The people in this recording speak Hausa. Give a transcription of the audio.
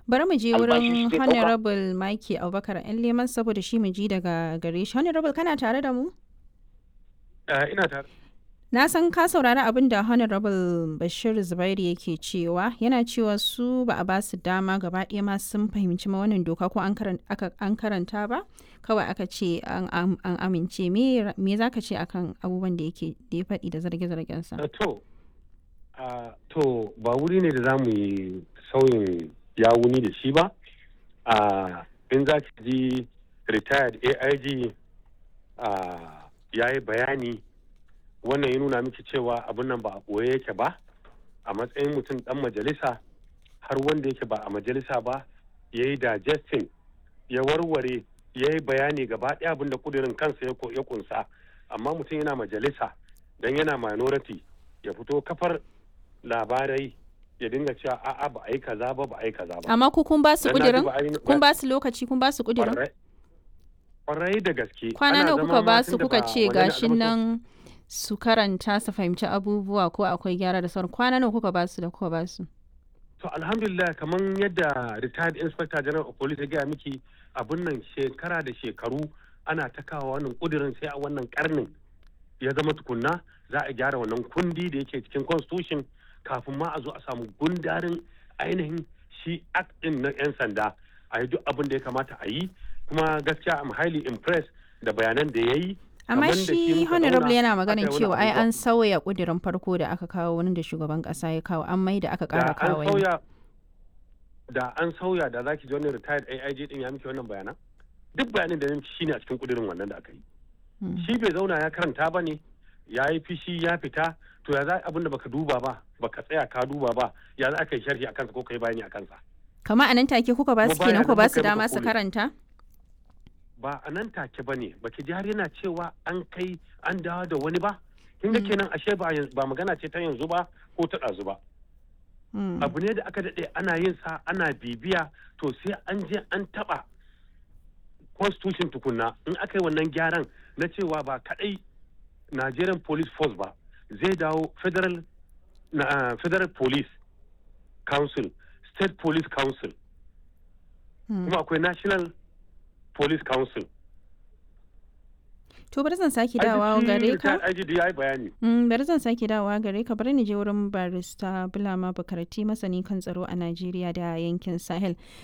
bari mu je albashi wurin shi zai ɗauka. honorable Mike Abubakar yan leman saboda shi mu ji daga gare shi honorable kana tare da mu Eh, ina tare na san ka saurari abin da honorable Bashir Zubairu yake cewa yana cewa su ba a ba su dama gaba ɗaya ma sun fahimci ma wannan doka ko an karan- aka- an karanta ba kawai aka ce an am- an amince me me za ka ce akan abubuwan da yake da ya faɗi da zarge-zargensa Eh, to ah, to ba wuri ne da za mu yi sauyin yawuni da shi ba Ah, in za ki ji retired aig ah, ya yi bayani wannan ya nuna miki cewa abin nan ba a ɓoye yake ba a matsayin mutum ɗan majalisa har wanda yake ba a majalisa ba ya yi digesting ya warware ya yi bayani gaba ɗaya abin da kudirin kansa ya ko- ya kunsa amma mutum yana majalisa don yana minority ya fito kafar labarai ya dinga cewa a'a ba a yi kaza ba ba a yi kaza ba amma ku kun ba su Dan na ji kudirin ba a yi- kun ba su lokaci kun ba su kudirin Kwarai- kwarai da gaske kwana Ana nawa zama kuka ma ba tun su da kuka ba ce wannan gashin al'amari- nan su karanta su fahimci abubuwa ko akwai gyara da sauran kwana nawa kuka ba su da kuka ba su To alhamdulillah kamar yadda retired inspector general of police ya gaya miki abun nan shekara da shekaru ana ta kawo wannan kudirin sai a wannan karnin ya zama tukunna za a gyara wannan kundi da yake cikin constitution kafin ma a zo a samu gundarin ainihin shi act din na 'yan sanda a yi duk abin da ya kamata a yi kuma gaskiya I'm highly impressed da bayanan da ya yi amma Kaman da shi shi muka honorable zauna yana aka maganin yi wani cewa ai abubuwa. an sauya kudirin farko da aka kawo wani da shugaban kasa ya kawo an mai da aka da kara an kawo wani. sauya da an sauya da zaki ji wani retired AIG din ya miki wannan bayanan duk bayanin da ya miki shine a cikin kudirin wannan da aka yi Hmm. shi bai zauna ya karanta ba ne ya yi fishi ya fita to ya za abin da baka duba ba baka tsaya ka duba ba ya za ka yi sharhi a kansa ko ka yi bayani a kansa kama a nan take kuka ba su Kuma kenan bayanan ku ba muka su yi muka dama su kore. karanta ba a nan take ba ne baki ji har yana cewa an kai an dawo da wani ba kin ga Mm. kenan ashe ba yanzu- ba magana ce ta yanzu ba ko ta ɗazu ba Hmm. abu ne da aka daɗe ana yin sa ana bibiya to sai an je an taɓa constitution tukunna in aka yi wannan gyaran na cewa ba kaɗai nigerian police force ba zai dawo federal na, ah, federal police council state police council Hmm. kuma akwai national police council to bari zan sake dawowa gare ka IGD ya yi bayani Mm, bari zan sake dawowa gare ka bari ni je wurin barista Bulama Bukarati masani kan tsaro a Najeriya da yankin Sahel.